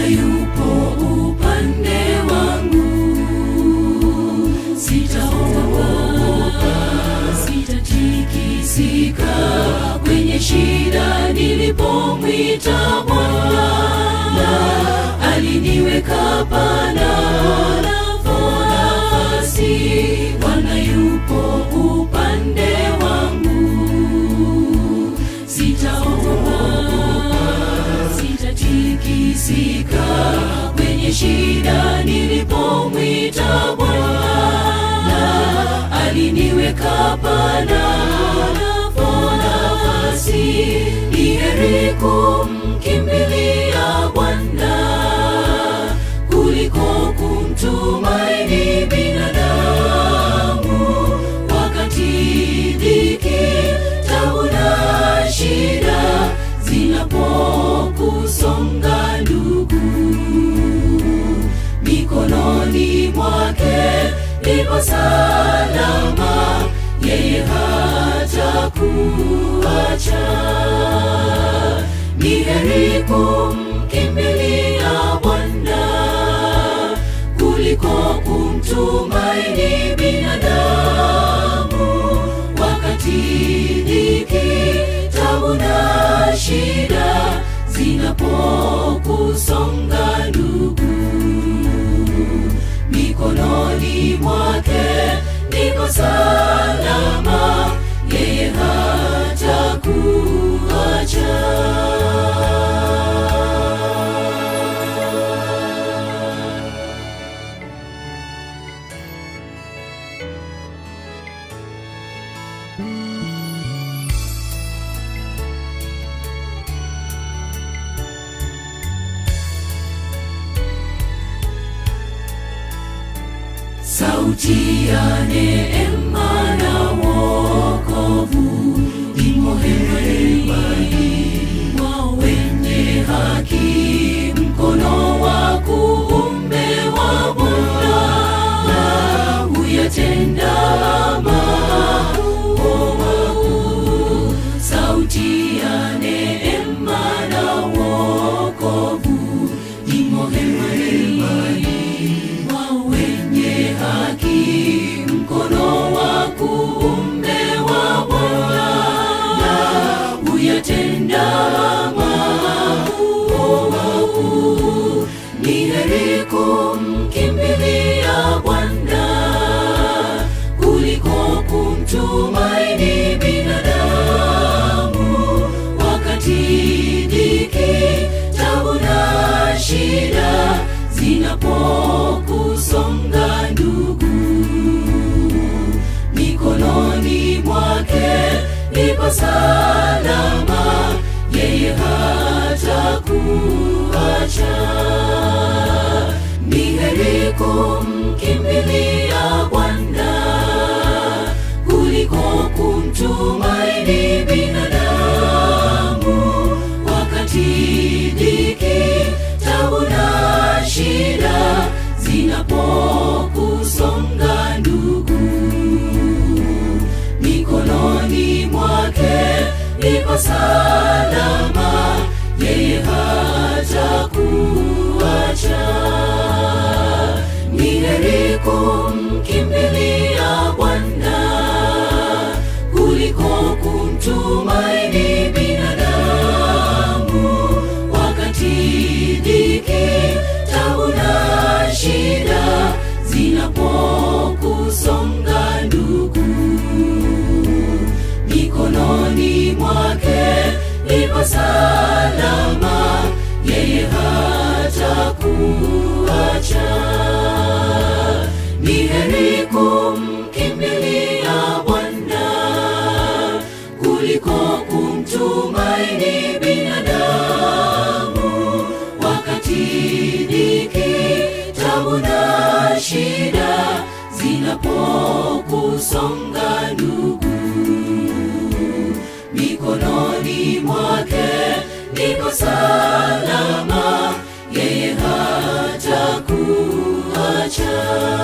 Bwana yupo upande wangu, sitaogopa, sitatikisika kwenye shida. Nilipomwita Bwana, aliniweka pana nafasi. Bwana yupo upande wangu, sitaogopa, sitatikisika kwenye shida. Nilipomwita Bwana, aliniweka pana nafasi. Ni heri kumkimbilia Bwana kuliko kumtumaini binadamu. Wakati dhiki, tabu na shida zinapokusonga ndugu, mikononi mwake ipo salama, yeye hata kuacha. Ni heri kumkimbilia Bwana kuliko kumtumaini binadamu. Wakati dhiki, tabu na shida zinapokusonga ndugu, mikononi mwake niko salama, yeye hata kuacha. Sauti ya neema na wokovu imo hemani mwa wenye haki, mkono wa kuume wa Bwana huyatenda mambo makuu. Sauti ya neema na wokovu imo hemani mwa wenye haki, mkono wa kuume wa Bwana huyatenda mambo makuu. Ni heri kumkimbilia Bwana kuliko kumtumaini binadamu. Wakati dhiki, tabu na shida zinapokusonga ndugu, mikononi mwake ipo salama, yeye hata kuacha. Ni heri kumkimbilia Bwana kuliko kumtumaini binadamu. Wakati dhiki, tabu na shida zinapokusonga ndugu, mikononi mwake ipo salama, yeye hata kuacha. Ni heri kumkimbilia Bwana kuliko kumtumaini binadamu. Wakati dhiki, tabu na shida zinapokusonga ndugu, mikononi mwake ipo salama, yeye hata kuacha. Ni heri kumkimbilia Bwana kuliko kumtumaini binadamu. Wakati dhiki, tabu na shida zinapokusonga ndugu, mikononi mwake niko salama, yeye hata kuacha.